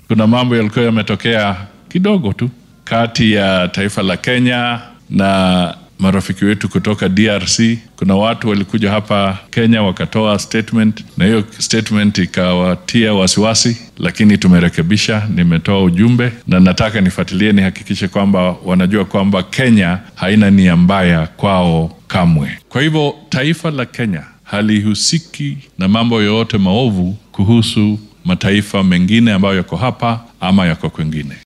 kuna mambo yalikuwa yametokea kidogo tu kati ya taifa la Kenya na marafiki wetu kutoka DRC. Kuna watu walikuja hapa Kenya wakatoa statement, na hiyo statement ikawatia wasiwasi, lakini tumerekebisha. Nimetoa ujumbe na nataka nifuatilie, nihakikishe kwamba wanajua kwamba Kenya haina nia mbaya kwao kamwe. Kwa hivyo taifa la Kenya halihusiki na mambo yoyote maovu kuhusu mataifa mengine ambayo yako hapa ama yako kwengine.